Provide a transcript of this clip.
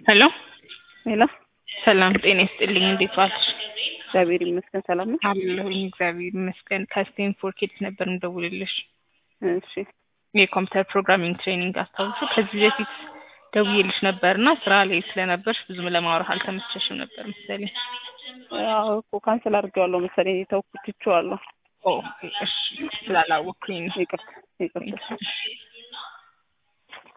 ሄሎ ሄሎ ሰላም ጤና ይስጥልኝ። እንዴት ዋልሽ? እግዚአብሔር ይመስገን ሰላም ነው። አለሁኝ እግዚአብሔር ይመስገን። ከስቴንፎርድ ኪድስ ነበር የምደውልልሽ እሺ የኮምፒውተር ፕሮግራሚንግ ትሬኒንግ አስታውሹ። ከዚህ በፊት ደውዬልሽ ነበርና ስራ ላይ ስለነበርሽ ብዙም ለማውራት አልተመቸሽም ነበር መሰለኝ። አዎ እኮ ካንስል አድርጌዋለሁ መሰለኝ ተውኩት ትቼዋለሁ። ኦ እሺ፣ ስላላወቅኩኝ ነው። ይቅርታ ይቅርታ። እሺ